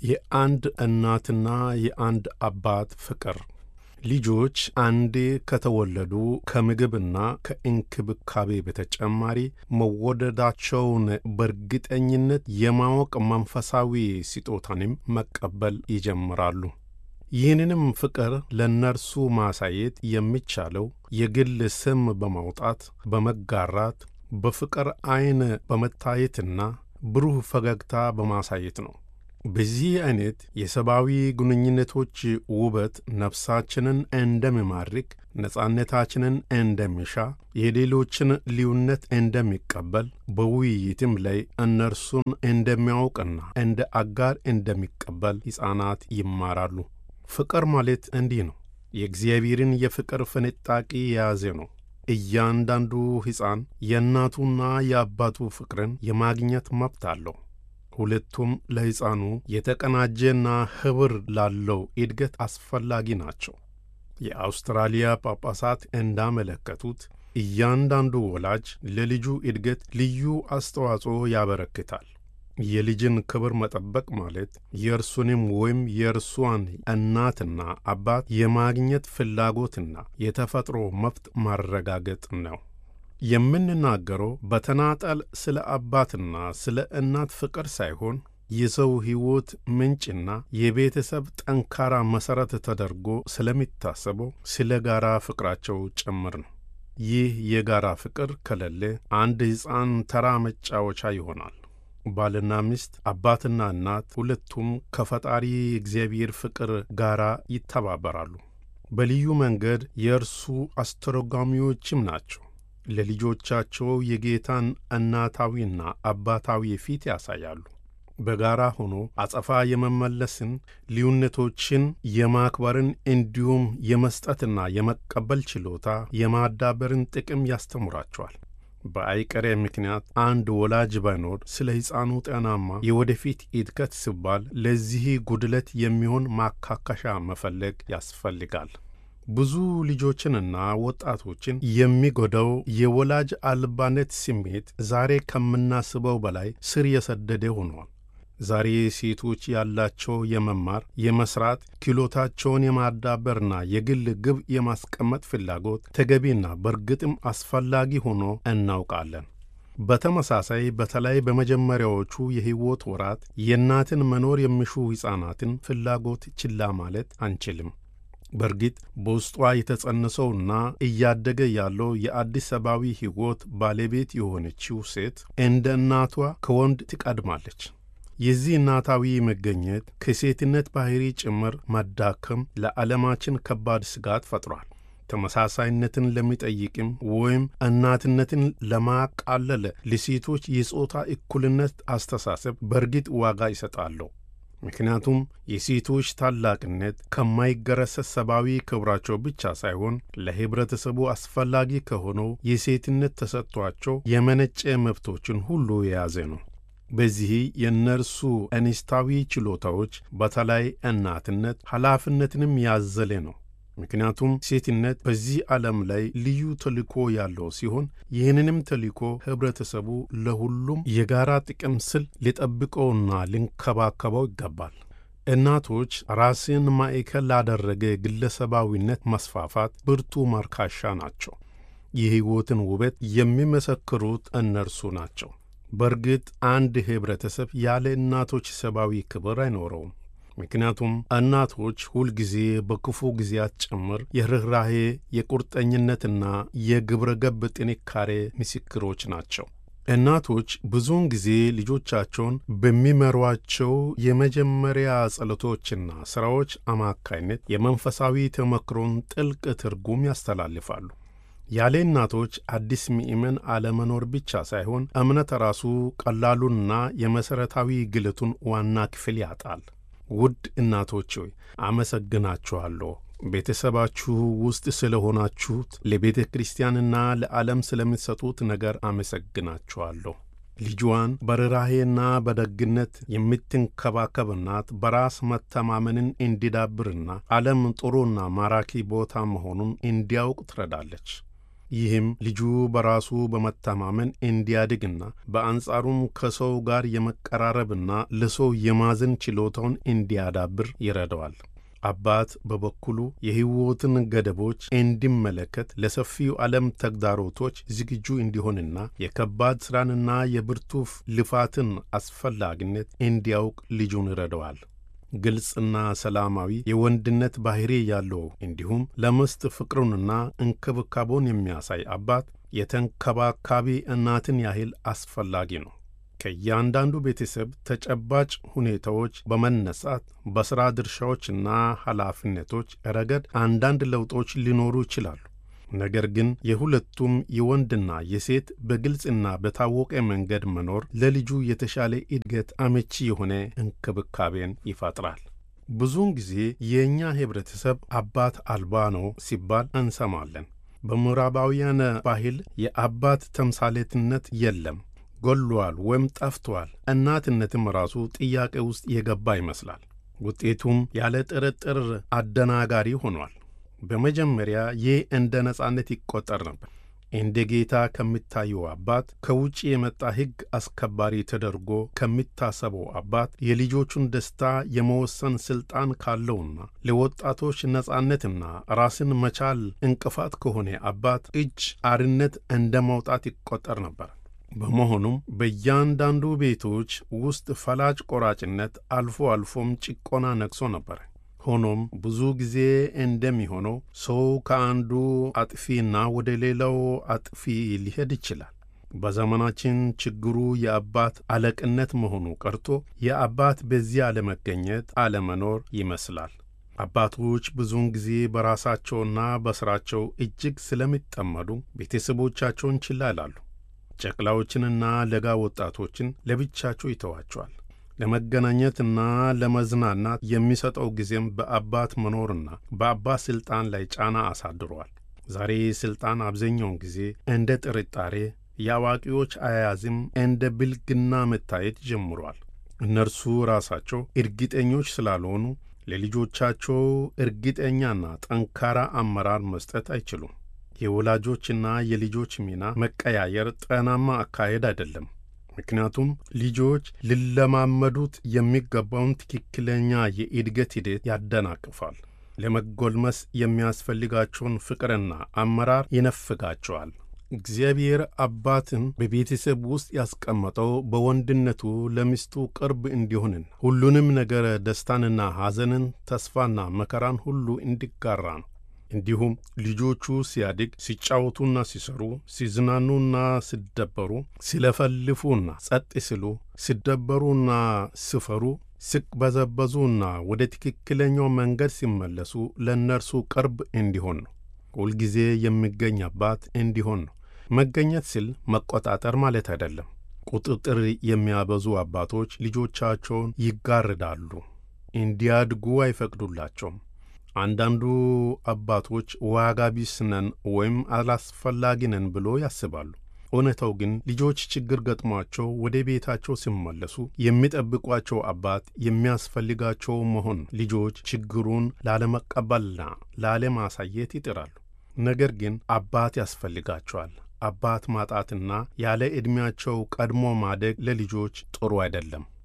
የአንድ እናትና የአንድ አባት ፍቅር ልጆች አንዴ ከተወለዱ ከምግብና ከእንክብካቤ በተጨማሪ መወደዳቸውን በእርግጠኝነት የማወቅ መንፈሳዊ ስጦታንም መቀበል ይጀምራሉ። ይህንንም ፍቅር ለእነርሱ ማሳየት የሚቻለው የግል ስም በማውጣት በመጋራት በፍቅር ዐይን በመታየትና ብሩህ ፈገግታ በማሳየት ነው። በዚህ አይነት የሰብአዊ ግንኙነቶች ውበት ነፍሳችንን እንደሚማርክ፣ ነጻነታችንን እንደሚሻ፣ የሌሎችን ልዩነት እንደሚቀበል፣ በውይይትም ላይ እነርሱን እንደሚያውቅና እንደ አጋር እንደሚቀበል ሕፃናት ይማራሉ። ፍቅር ማለት እንዲህ ነው። የእግዚአብሔርን የፍቅር ፍንጣቂ የያዘ ነው። እያንዳንዱ ሕፃን የእናቱና የአባቱ ፍቅርን የማግኘት መብት አለው። ሁለቱም ለሕፃኑ የተቀናጀና ኅብር ላለው እድገት አስፈላጊ ናቸው። የአውስትራሊያ ጳጳሳት እንዳመለከቱት እያንዳንዱ ወላጅ ለልጁ እድገት ልዩ አስተዋጽኦ ያበረክታል። የልጅን ክብር መጠበቅ ማለት የእርሱንም ወይም የእርሷን እናትና አባት የማግኘት ፍላጎትና የተፈጥሮ መብት ማረጋገጥ ነው። የምንናገረው በተናጠል ስለ አባትና ስለ እናት ፍቅር ሳይሆን የሰው ሕይወት ምንጭና የቤተሰብ ጠንካራ መሠረት ተደርጎ ስለሚታሰበው ስለ ጋራ ፍቅራቸው ጭምር ነው። ይህ የጋራ ፍቅር ከሌለ አንድ ሕፃን ተራ መጫወቻ ይሆናል። ባልና ሚስት፣ አባትና እናት ሁለቱም ከፈጣሪ እግዚአብሔር ፍቅር ጋር ይተባበራሉ። በልዩ መንገድ የእርሱ አስተረጓሚዎችም ናቸው። ለልጆቻቸው የጌታን እናታዊና አባታዊ ፊት ያሳያሉ። በጋራ ሆኖ አጸፋ የመመለስን፣ ልዩነቶችን የማክበርን እንዲሁም የመስጠትና የመቀበል ችሎታ የማዳበርን ጥቅም ያስተምራቸዋል። በአይቀሬ ምክንያት አንድ ወላጅ ባይኖር ስለ ሕፃኑ ጤናማ የወደፊት እድገት ሲባል ለዚህ ጉድለት የሚሆን ማካካሻ መፈለግ ያስፈልጋል። ብዙ ልጆችንና ወጣቶችን የሚጎዳው የወላጅ አልባነት ስሜት ዛሬ ከምናስበው በላይ ስር የሰደደ ሆኗል። ዛሬ ሴቶች ያላቸው የመማር የመስራት ክህሎታቸውን የማዳበርና የግል ግብ የማስቀመጥ ፍላጎት ተገቢና በእርግጥም አስፈላጊ ሆኖ እናውቃለን። በተመሳሳይ በተለይ በመጀመሪያዎቹ የሕይወት ወራት የእናትን መኖር የሚሹ ሕፃናትን ፍላጎት ችላ ማለት አንችልም። በእርግጥ በውስጧ የተጸነሰውና እያደገ ያለው የአዲስ ሰብአዊ ሕይወት ባለቤት የሆነችው ሴት እንደ እናቷ ከወንድ ትቀድማለች። የዚህ እናታዊ መገኘት ከሴትነት ባሕሪ ጭምር ማዳከም ለዓለማችን ከባድ ስጋት ፈጥሯል። ተመሳሳይነትን ለሚጠይቅም ወይም እናትነትን ለማቃለል ለሴቶች የጾታ እኩልነት አስተሳሰብ በእርግጥ ዋጋ ይሰጣለሁ። ምክንያቱም የሴቶች ታላቅነት ከማይገረሰስ ሰብአዊ ክብራቸው ብቻ ሳይሆን ለኅብረተሰቡ አስፈላጊ ከሆነው የሴትነት ተሰጥቷቸው የመነጨ መብቶችን ሁሉ የያዘ ነው። በዚህ የእነርሱ እንስታዊ ችሎታዎች በተለይ እናትነት ኃላፊነትንም ያዘለ ነው። ምክንያቱም ሴትነት በዚህ ዓለም ላይ ልዩ ተልእኮ ያለው ሲሆን ይህንንም ተልእኮ ኅብረተሰቡ ለሁሉም የጋራ ጥቅም ስል ሊጠብቀውና ሊንከባከበው ይገባል። እናቶች ራስን ማዕከል ላደረገ ግለሰባዊነት መስፋፋት ብርቱ ማርካሻ ናቸው። የሕይወትን ውበት የሚመሰክሩት እነርሱ ናቸው። በእርግጥ አንድ ኅብረተሰብ ያለ እናቶች ሰብአዊ ክብር አይኖረውም። ምክንያቱም እናቶች ሁልጊዜ በክፉ ጊዜያት ጭምር የርኅራሄ የቁርጠኝነትና የግብረ ገብ ጥንካሬ ምስክሮች ናቸው። እናቶች ብዙውን ጊዜ ልጆቻቸውን በሚመሯቸው የመጀመሪያ ጸሎቶችና ሥራዎች አማካይነት የመንፈሳዊ ተመክሮን ጥልቅ ትርጉም ያስተላልፋሉ። ያለ እናቶች አዲስ ምእመን አለመኖር ብቻ ሳይሆን እምነት ራሱ ቀላሉንና የመሠረታዊ ግለቱን ዋና ክፍል ያጣል። ውድ እናቶች ሆይ አመሰግናችኋለሁ። ቤተሰባችሁ ውስጥ ስለ ሆናችሁት ለቤተ ክርስቲያንና ለዓለም ስለምትሰጡት ነገር አመሰግናችኋለሁ። ልጇን በርኅራኄና በደግነት የምትንከባከብ እናት በራስ መተማመንን እንዲዳብርና ዓለም ጥሩና ማራኪ ቦታ መሆኑን እንዲያውቅ ትረዳለች። ይህም ልጁ በራሱ በመተማመን እንዲያድግና በአንጻሩም ከሰው ጋር የመቀራረብና ለሰው የማዘን ችሎታውን እንዲያዳብር ይረዳዋል። አባት በበኩሉ የሕይወትን ገደቦች እንዲመለከት ለሰፊው ዓለም ተግዳሮቶች ዝግጁ እንዲሆንና የከባድ ሥራንና የብርቱ ልፋትን አስፈላጊነት እንዲያውቅ ልጁን ይረዳዋል። ግልጽና ሰላማዊ የወንድነት ባሕሪ ያለው እንዲሁም ለሚስት ፍቅሩንና እንክብካቤውን የሚያሳይ አባት የተንከባካቢ እናትን ያህል አስፈላጊ ነው። ከእያንዳንዱ ቤተሰብ ተጨባጭ ሁኔታዎች በመነሳት በሥራ ድርሻዎችና ኃላፊነቶች ረገድ አንዳንድ ለውጦች ሊኖሩ ይችላሉ። ነገር ግን የሁለቱም የወንድና የሴት በግልጽና በታወቀ መንገድ መኖር ለልጁ የተሻለ እድገት አመቺ የሆነ እንክብካቤን ይፈጥራል። ብዙውን ጊዜ የእኛ ኅብረተሰብ አባት አልባ ነው ሲባል እንሰማለን። በምዕራባውያን ባህል የአባት ተምሳሌትነት የለም ጎሏል ወይም ጠፍቷል። እናትነትም ራሱ ጥያቄ ውስጥ የገባ ይመስላል። ውጤቱም ያለ ጥርጥር አደናጋሪ ሆኗል። በመጀመሪያ ይህ እንደ ነጻነት ይቆጠር ነበር። እንደ ጌታ ከሚታየው አባት፣ ከውጭ የመጣ ሕግ አስከባሪ ተደርጎ ከሚታሰበው አባት፣ የልጆቹን ደስታ የመወሰን ሥልጣን ካለውና ለወጣቶች ነጻነትና ራስን መቻል እንቅፋት ከሆነ አባት እጅ አርነት እንደ መውጣት ይቆጠር ነበር። በመሆኑም በእያንዳንዱ ቤቶች ውስጥ ፈላጭ ቆራጭነት፣ አልፎ አልፎም ጭቆና ነግሶ ነበር። ሆኖም ብዙ ጊዜ እንደሚሆነው ሰው ከአንዱ አጥፊና ወደ ሌላው አጥፊ ሊሄድ ይችላል። በዘመናችን ችግሩ የአባት አለቅነት መሆኑ ቀርቶ የአባት በዚህ አለመገኘት አለመኖር ይመስላል። አባቶች ብዙውን ጊዜ በራሳቸውና በሥራቸው እጅግ ስለሚጠመዱ ቤተሰቦቻቸውን ችላ ይላሉ። ጨቅላዎችንና ለጋ ወጣቶችን ለብቻቸው ይተዋቸዋል። ለመገናኘትና ለመዝናናት የሚሰጠው ጊዜም በአባት መኖርና በአባት ሥልጣን ላይ ጫና አሳድሯል። ዛሬ ሥልጣን አብዛኛውን ጊዜ እንደ ጥርጣሬ፣ የአዋቂዎች አያያዝም እንደ ብልግና መታየት ጀምሯል። እነርሱ ራሳቸው እርግጠኞች ስላልሆኑ ለልጆቻቸው እርግጠኛና ጠንካራ አመራር መስጠት አይችሉም። የወላጆችና የልጆች ሚና መቀያየር ጤናማ አካሄድ አይደለም። ምክንያቱም ልጆች ሊለማመዱት የሚገባውን ትክክለኛ የእድገት ሂደት ያደናቅፋል። ለመጎልመስ የሚያስፈልጋቸውን ፍቅርና አመራር ይነፍጋቸዋል። እግዚአብሔር አባትን በቤተሰብ ውስጥ ያስቀመጠው በወንድነቱ ለሚስቱ ቅርብ እንዲሆንን ሁሉንም ነገር ደስታንና ሐዘንን፣ ተስፋና መከራን ሁሉ እንዲጋራ ነው። እንዲሁም ልጆቹ ሲያድግ ሲጫወቱና ሲሰሩ፣ ሲዝናኑና ሲደበሩ፣ ሲለፈልፉና ጸጥ ሲሉ፣ ሲደበሩና ሲፈሩ፣ ሲቅበዘበዙና ወደ ትክክለኛው መንገድ ሲመለሱ ለእነርሱ ቅርብ እንዲሆን ነው። ሁልጊዜ የሚገኝ አባት እንዲሆን ነው። መገኘት ሲል መቆጣጠር ማለት አይደለም። ቁጥጥር የሚያበዙ አባቶች ልጆቻቸውን ይጋርዳሉ፣ እንዲያድጉ አይፈቅዱላቸውም። አንዳንዱ አባቶች ዋጋ ቢስ ነን ወይም አላስፈላጊ ነን ብሎ ያስባሉ። እውነታው ግን ልጆች ችግር ገጥሟቸው ወደ ቤታቸው ሲመለሱ የሚጠብቋቸው አባት የሚያስፈልጋቸው መሆን ልጆች ችግሩን ላለመቀበልና ላለማሳየት ይጥራሉ። ነገር ግን አባት ያስፈልጋቸዋል። አባት ማጣትና ያለ ዕድሜያቸው ቀድሞ ማደግ ለልጆች ጥሩ አይደለም።